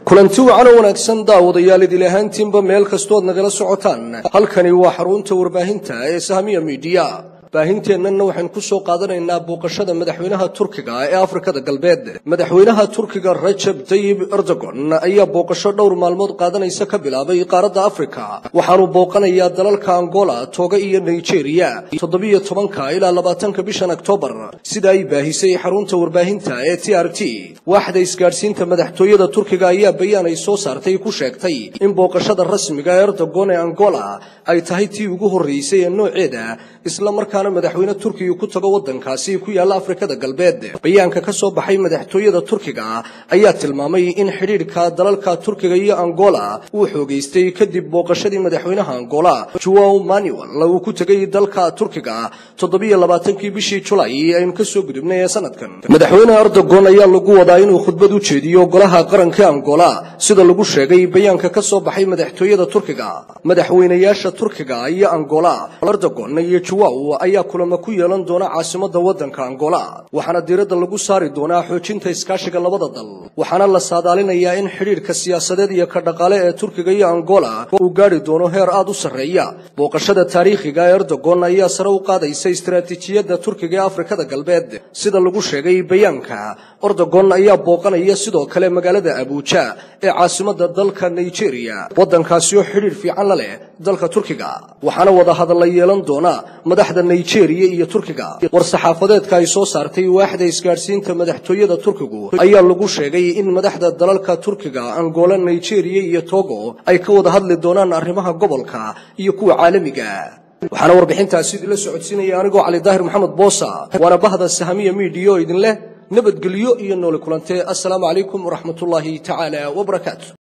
kulanti wacan oo wanaagsan daawadayaal idil ahaantiinba meel kastood nagala socotaan halkani waa xarunta warbaahinta ee sahamiya miidiya baahinteennana waxaynu ku soo qaadanaynaa booqashada madaxweynaha turkiga ee afrikada galbeed madaxweynaha turkiga rajab tayib erdogon ayaa booqasho dhowr maalmood qaadanaysa ka bilaabay qaaradda afrika waxaanu booqanayaa dalalka angola toga iyo nigeria toddobiyo tobanka ilaa labaatanka bishan oktoobar sida ay baahisay xarunta warbaahinta ee t r t waaxda isgaadhsiinta madaxtooyada turkiga ayaa bayaan ay soo saartay ku sheegtay in booqashada rasmiga erdogon ee angola ay tahay tii ugu horreysay ee nooceeda isla markaana madaxweyne turkiga ku tago waddankaasi ku yaalla afrikada galbeed bayaanka ka soo baxay madaxtooyada turkiga ayaa tilmaamay in xidhiidhka dalalka turkiga iyo angola uu xoogaystay kadib booqashadii madaxweynaha angola joao manuel uu ku tegay dalka turkiga toddobiyo labaatankii bishii julay aynu ka soo gudubnay ee sanadkan madaxweyne erdogon ayaa lagu wadaa inuu khudbad u jeediyo golaha qaranka angola sida lagu sheegay bayaanka ka soo baxay madaxtooyada turkiga madaxweynayaasha turkiga iyo angola erdogon iyo joao ayaa kulamo ku yeelan doona caasimadda waddanka angola waxaana diiradda lagu saari doonaa xoojinta iskaashiga labada dal waxaana la saadaalinayaa in xidhiidhka siyaasadeed iyo ka dhaqaale ee turkiga iyo angola uu gaadhi doono heer aad u sarreeya booqashada taariikhiga ee erdogon ayaa sare u qaadaysa istaraatiijiyadda turkiga ee afrikada galbeed sida lagu sheegay bayaanka erdogon ayaa booqanaya sidoo kale magaalada abuuja ee caasimadda dalka nigeria waddankaasi oo xidhiidh fiican la leh dalka turkiga waxaana wada hadalla yeelan doona madaxda nigeria iyo turkiga war-saxaafadeedka ay soo saartay waaxda isgaadhsiinta madaxtooyada turkigu ayaa lagu sheegay in madaxda dalalka turkiga angola nigeria iyo togo ay ka wada hadli doonaan arrimaha gobolka iyo kuwa caalamiga waxaana warbixintaasi idinla socodsiinaya anigoo cali daahir maxamed boosa waana bahda sahamiya miidiya oo idin leh nabadgelyo iyo nooli kulantee assalaamu calaykum waraxmatullaahi tacaala wabarakaatu